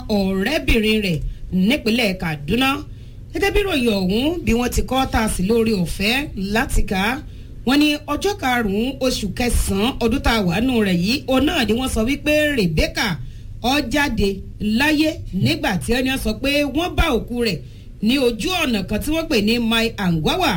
ọ̀rẹ́bìnrin rẹ̀ nípínlẹ̀ Kaduna gẹ́gẹ́ bí ròyìn ọ̀hún bí wọ́n ti kọ́ ta sí lórí ọ̀fẹ́ láti kà á wọ́n ní ọjọ́ karùn-ún oṣù kẹsàn-án ọdún tá a wà nù rẹ̀ yìí òun náà ni wọ́n sọ wípé Rebecca ó jáde láyé nígbà tí ẹni sọ pé wọ́n bá òkú rẹ̀ ní ojú ọ̀nà kan tí wọ́n pè ní Mai Angwawa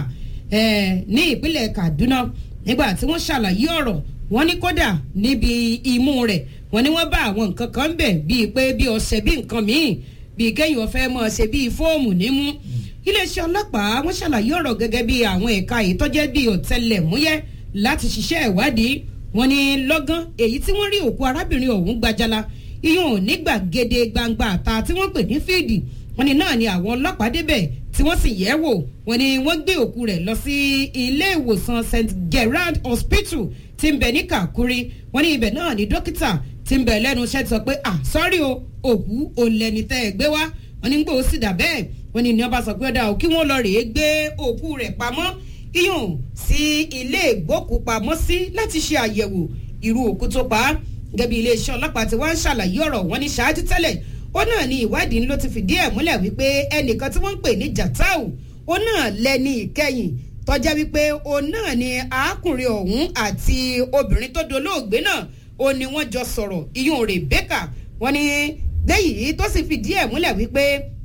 ní ìpínlẹ̀ Kaduna nígbà tí wọ́n ṣàlàyé ọ̀rọ̀ wọ́n ní kódà níbi imú rẹ̀ wọ́n ní wọ́n bá àwọn nǹkan kan bẹ̀ bíi pé bí ọṣẹ bí nǹkan míì bíi kéèyàn fẹ́ mọ̀ ṣe bíi fóòmù nímú iléeṣẹ́ ọlọ́pàá wọ́n ṣàlàyé ọ̀rọ̀ gẹ́gẹ́ bí àwọn ẹ̀ka èyí tó jẹ́ bíi ọ̀tẹlẹ̀múyẹ́ láti ṣiṣẹ́ ìwádìí wọ́n ní lọ́gán èyí tí wọ́n rí òkú arábìnrin ọ̀hún gbajala iyún ò ní gbàgede gbangba àta tí wọ́n pè ní fíìdì wọ́n ní náà ni àwọn ọlọ́pàá débẹ̀ tí wọ́n sì yẹ̀ wò wọ́n ní wọ́n gbé òkú rẹ̀ lọ sí ilé ìwòsàn St Gerard Hospital tí ń bẹ ní Kakuri wọ́n ní ibẹ̀ náà ni dókítà tí ń bẹ lẹ́nu iṣẹ́ ti sọ pé ah sọ́rí o òkú òǹlẹ̀ni tẹ́ ẹ gbé wá wọ́n ní gbòó sì dà bẹ́ẹ̀ wọ́n ní ní ọba sọ pé ọ̀dà ò kí wọ́n lọ rèé gbé òkú rẹ̀ pamọ́ iyùn sí ilé ìgbókùpamọ́sí láti ṣe àyẹ̀wò irú òkú tó pa á gẹ́gẹ́ bí iléeṣẹ́ ọlọ́pàá ti wá ń ṣàlàyé ọ̀rọ̀ wọn ní ṣáájú tẹ́lẹ̀ ó náà ní ìwádìí ló ti fìdí ẹ̀ múlẹ̀ wípé ẹnìkan tí wọ́n ń pè ní Jatau ó náà lẹ́ni ìkẹyìn tọ́já wípé òun náà ni arákùnrin ọ̀hún àti obìnrin tó dolóògbé náà ó ní wọ́n jọ sọ̀rọ̀ iyùn Rebecca wọ́n ní lẹ́yìn tó sì fìdí ẹ̀ múlẹ̀ wípé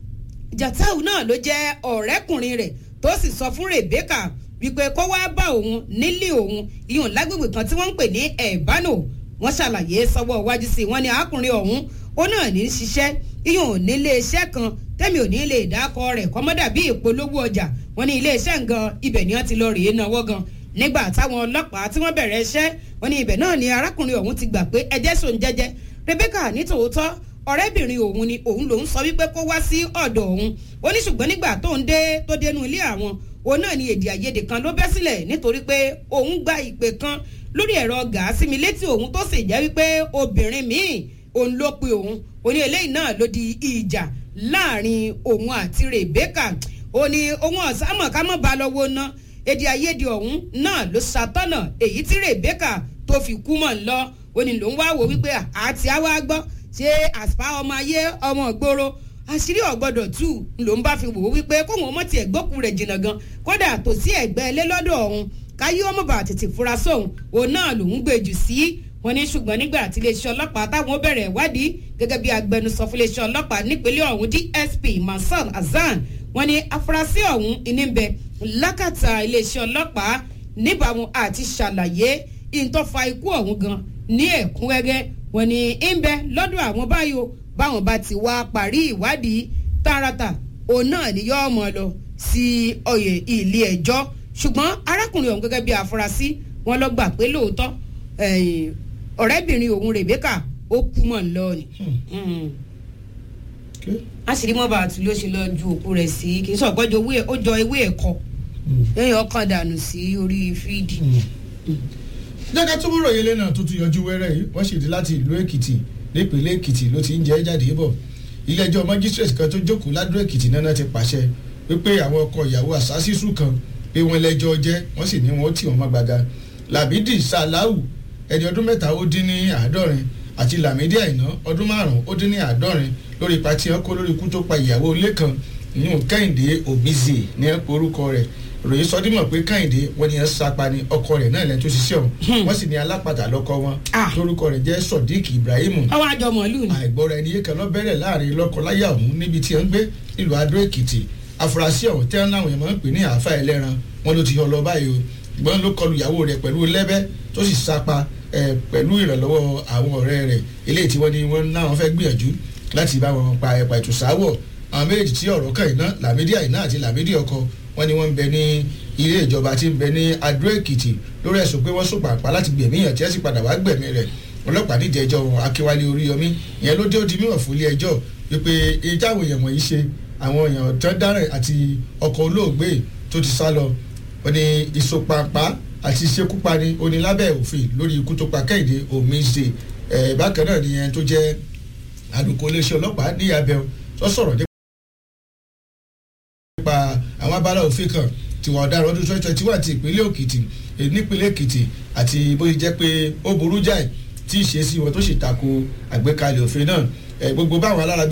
Jatau náà ló jẹ́ ọ̀rẹ́kùnrin rẹ̀ tó sì sọ fún Rebecca wípé kó wá bá òun nílé òun iyùn lágbègbè kan tí wọ́n ń pè ní Ẹ̀bánò wọ́n ṣàlàyé sọ́wọ́ iwájú sí i wọ́n ní arákùnrin ọ̀hún ó náà ní í ṣiṣẹ́ iyùn nílé iṣẹ́ kan tẹ́mi ò ní lè dákọ rẹ̀ kọ́mọ́dà bí ìpolówó ọjà wọ́n ní ilé iṣẹ́ gan ibẹ̀ ni wọ́n ti lọ rèé náwó gan nígbà táwọn ọlọ́pàá tí wọ́n bẹ̀rẹ̀ iṣẹ́ wọ́n ní ibẹ̀ náà ni arákùnrin ọ̀hún ti gbà pé ẹjẹ́ sòun jẹ́jẹ́ Rebecca ní tòótọ́ ọ̀rẹ́bìnrin òun ni òun lòún sọ wípé kó wá sí ọ̀dọ̀ òun ó ní ṣùgbọ́n nígbà tó ń dé tó dénú ilé àwọn òun náà ni èdè àìyedè kan ló bẹ́ sílẹ̀ nítorí pé òun gba ìpè kan lórí ẹ̀rọ gàásì mi létí òun tó sì jẹ́ wípé obìnrin míì òun ló pe òun ó ní eléyìí náà ló di ìjà láàrin òun àti Rebecca ó ní òun ọ̀sámọ̀ ká mọ̀ bá lọ́wọ́ ná èdè àìyedè ọ̀hún náà ló ṣàtọ̀nà èyí tí Rebecca tó fi kú mọ̀ ń lọ ó ní lòun wá wò wípé àti àwa gbọ́ ṣé àṣà ọmọ ayé ọmọ ìgboro àṣírí ọ̀gbọ́dọ̀ tù ló ń bá fi wò ó wípé kóun ọmọ tiẹ̀ gbókùn rẹ̀ jìnnà gan kódà tó sí ẹ̀gbẹ́ ilé lọ́dọ̀ ọ̀hún káyé ọmọ bá tètè fura sóhun òun náà lòún gbé jù sí wọn ní ṣùgbọ́n nígbà tí iléeṣẹ́ ọlọ́pàá táwọn bẹ̀rẹ̀ ìwádìí gẹ́gẹ́ bí agbẹnusọ fún iléeṣẹ́ ọlọ́pàá nípínlẹ̀ ọ̀hún DSP Mansan Hasan wọn ní afurasí ọ̀hún ìníbẹ̀ lákàtà iléeṣẹ́ ọlọ́pàá níbàámu àti ṣàlàyé ìtọ́fà ikú ọ̀hún gan ní ẹ̀kúnrẹ́rẹ́ wọ́n ní ń bẹ lọ́dọ̀ àwọn báyò báwọn bá ti wá parí ìwádìí tààràtà òun náà ni yóò mọ̀ lọ sí oyè ilé ẹjọ́ ṣùgbọ́n arákùnrin ọ̀hún gẹ́gẹ́ bí afurasí wọn lọ gbà pé lóòótọ́ ọ̀rẹ́bìnrin òun Rebecca ó kú mọ̀ ń lọ ni àṣírí mọ́ba àti ló ṣe lọ ju òkú rẹ̀ sí kì í sọ gbọ́jọ ó jọ ewé ẹ̀kọ́ lẹ́yìn ọkàn dànù sí orí fídì. jẹ́ká tó múrò yẹlé náà tó tún yọjú wẹ́rẹ́ yìí wọ́n ṣèdí láti ìlú Èkìtì nípínlẹ̀ Èkìtì ló ti ń jẹ́ jáde bọ̀ ilé-ẹjọ́ magistrate kan tó jókòó ládùúgbò Èkìtì náà ti pàṣẹ wípé àwọn ọkọ ìyàwó àṣàṣìṣù kan pé wọ́n lẹ́jọ́ jẹ́ wọ́n sì ní wọ́n tì wọ́n mọ́ gbaga Làbídì Sàláwù ẹni ọdún mẹ́ta ó dín ní àádọ́rin àti Làmídì Àìná ọdún márùn-ún ó dín ní àádọ́rin lórí ipa tí wọ́n kó lórí ikú tó pa ìyàwó ilé kan ìyún Kẹ́hìndé Òbíze ní orúkọ rẹ̀ ròyìn sọdímọ̀ pé Kẹ́hìndé wọ́n ní ẹ sapa ni ọkọ rẹ̀ náà lẹ́nu tó ṣiṣẹ́ ọ̀hún wọ́n sì ní alápàtà lọ́kọ wọn lórúkọ rẹ̀ jẹ́ Sodiq Ibrahim ọwọ́ àjọ mọ̀lú ni. àìgbọ́ra ẹni yékan lọ bẹ̀rẹ̀ láàrin lọ́kọ-láyà ọ̀hún níbi tí wọ́n ń gbé nílùú Adó Èkìtì afurasí ọ̀hún tẹ́ láwọn èèyàn máa ń pè ní àáfà ẹlẹ́ran wọn ló ti yọ lọ báyìí o ìgbọ́n ló kọlu ìyàwó rẹ̀ pẹ̀lú lẹ́bẹ́ tó sì sapa pẹ̀lú ìrànlọ́wọ́ àwọn ọ̀rẹ́ rẹ̀ eléyìí tí wọ́n ní wọ́n náà fẹ́ gbìyànjú láti bá wọn pa ẹ̀pà ìtùsáwọ̀ àwọn méjèèjì tí ọ̀rọ̀ kàn iná Làmídì Àìná àti Làmídì ọkọ wọn ni wọ́n ń bẹ ní ilé ìjọba tí ń bẹ ní Adó Èkìtì lórí ẹ̀sùn pé wọ́n sòpàpá láti gbẹ̀mí yàn tí ẹ sì padà wá gbẹ̀mí rẹ̀ ọlọ́pàá nídìí ẹjọ́ Akínwálé Oríyọmí ìyẹn ló dé ó di mímọ̀ fún ilé ẹjọ́ wípé ìjáwé èèyàn wọ̀nyí ṣe àwọn èèyàn tó dáràn àti ọkọ̀ olóògbé tó ti sá lọ ó ní ìsopàpá àti ìṣekúpani onílábẹ́ òfin lórí ikú tó pa Kẹ́hìndé Òmíṣe bákan náà nìyẹn tó jẹ́ alùkò iléeṣẹ́ ọlọ́pàá ní abẹ́ tó sọ̀rọ̀ nípa àwọn abala òfin kan tiwọn ọ̀daràn ọdún twenty twenty one ti ìpínlẹ̀ Èkìtì nípínlẹ̀ Èkìtì àti bó ṣe jẹ́ pé ó burú jáì tí ìṣesí wọn tó sì tako àgbékalẹ̀ òfin náà gbogbo báwọn alára